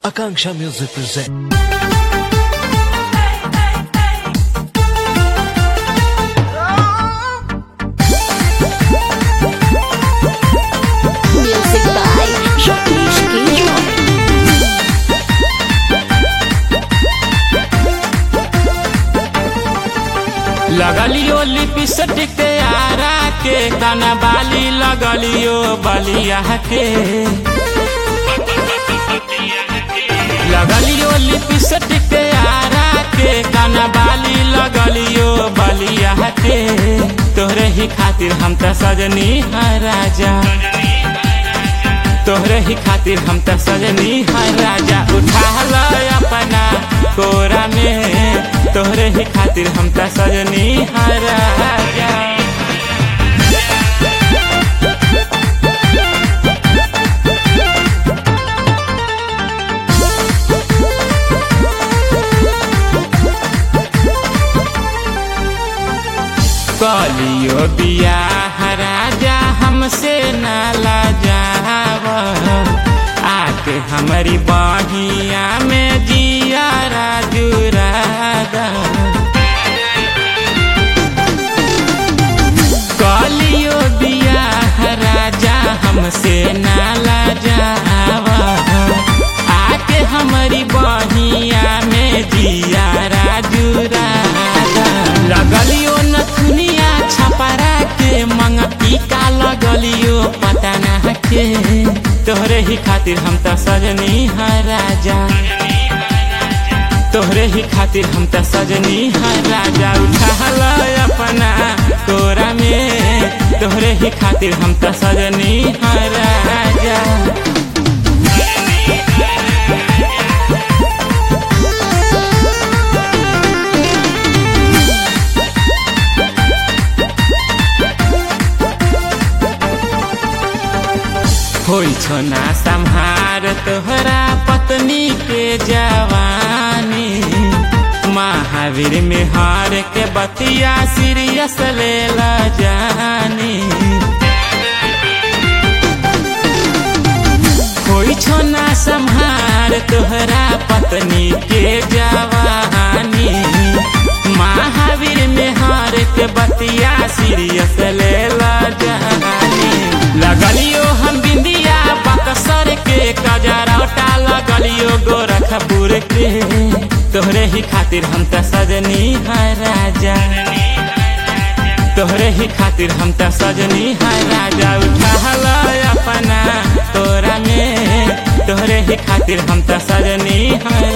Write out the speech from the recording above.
Akanksha Music present. Music by Jacques Guilherme. लगलियो lipstick Arrah के काना बाली लगलियो बलिया के लगलियो लिपस्टिक आरा के काना बाली लगलियो बलिया के तोहरे ही खातिर हम त सजनी है राजा तोहरे ही खातिर हम त सजनी है राजा उठा ल अपना कोरा में तोहरे ही खातिर हम त सजनी है राजा कलियो बियाह राजा हमसे नाला जाव आके हमारी बहिया में जिया राजू राधा कलियो बियाह राजा हमसे नाला जावा आके हमारी बहिया में जिया राजू राजा लगलियो नथुनिया छपरा के मंग टीका लगलियो पता ना के तोहरे ही खातिर हम त सजनी है राजा तोहरे ही खातिर हम त सजनी है राजा उठा ल अपना तोरा में तोहरे ही खातिर हम त सजनी है राजा होइ छो ना सम्हार तोहरा पत्नी के जवानी महावीर में हार के बतिया सीरियस ले ला जानी होइ छो ना सम्हार तोहरा पत्नी के जवानी महावीर में हार के बतिया सीरियस ले ला जानी लगलियो हम बिंदिया बक्सर के कजरौटा लगलियो गोरखपुर के तोहरे ही खातिर हम त सजनी है राजा तोहरे ही खातिर हम त सजनी है राजा उठा ल अपना तोरा में तोहरे ही खातिर हम त सजनी है